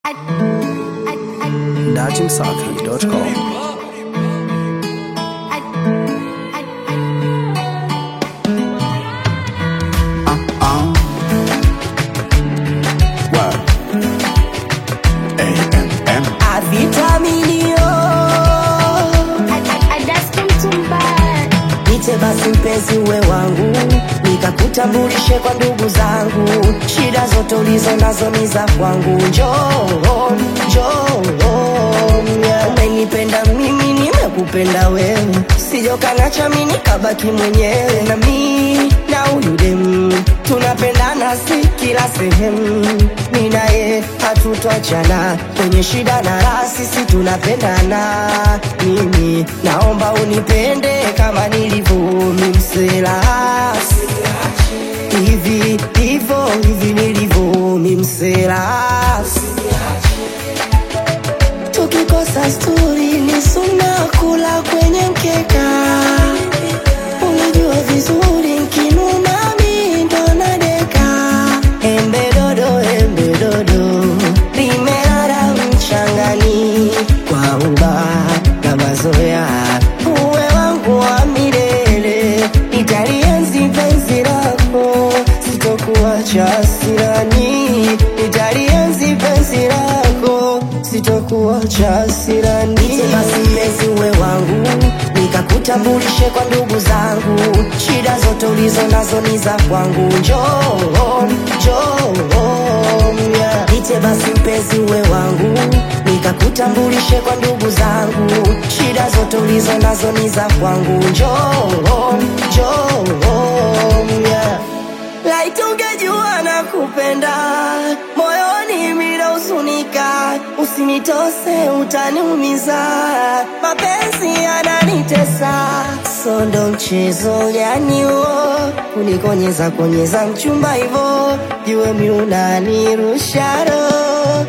najimsafi.com. Avitaminio Niite basi mpenzi uwe wangu, nikakutambulishe kwa ndugu zangu. Shida zote ulizo nazo ni za kwangu. Njoo, njoo, yeah. Umenipenda mimi, nimekupenda wewe, sijokanacha mimi nikabaki mwenyewe. Na mi na huyu demu tunapendana, si kila sehemu. Mi naye hatutwachana kwenye shida na raha, sisi tunapendana. Mimi naomba unipende kama nilivyo mimsela hivi hivyo hivi nilivyo mimsela tukikosa sturi ni suna kula kwenye mkeka unajua vizuri nkinuna mi ndo nadeka embe dodo embe dodo limelala mchangani kwa uba na mazoea uwe wangu wa milele nitalienzi penzi lako sitokuacha sirani nitalienzi penzi lako sitokuacha sirani basi mpenzi uwe wangu nikakutambulishe kwa ndugu zangu shida zote ulizo nazo ni za kwangu njoo njoo yeah. Niite basi mpenzi uwe wangu nikakutambulishe kwa ndugu zangu shida zote ulizo nazo ni za kwangu njoo njoo yeah. Laiti ungejua na kupenda moyoni mina usunika, usinitose utaniumiza, mapenzi yananitesa, so ndo mchezo gani huo kunikonyeza konyeza mchumba hivo, jue mi unanirusha roho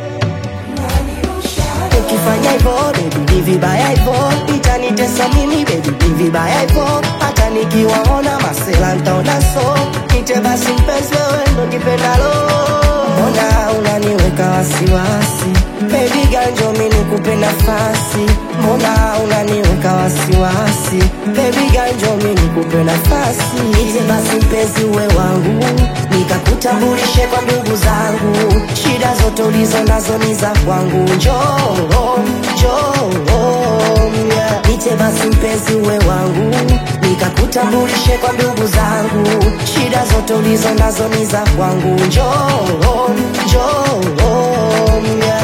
ukifanya hivyo baby ni vibaya hivyo itanitesa mimi baby ni vibaya hivyo hata nikiwaona masela ntaona so nite basi mpenzi wewe ndo kipendalo mbona unaniweka wasiwasi baby ganjo mi nikupe nafasi mbona unaniweka wasiwasi baby ganjo mi nikupe nafasi nite basi mpenzi uwe wangu nikakutambulishe kwa ndugu zangu shida zote ulizo nazo ni za kwangu njoo njoo yeah. Niite basi mpenzi uwe wangu nikakutambulishe kwa ndugu zangu shida zote ulizo nazo ni za kwangu njoo njoo yeah.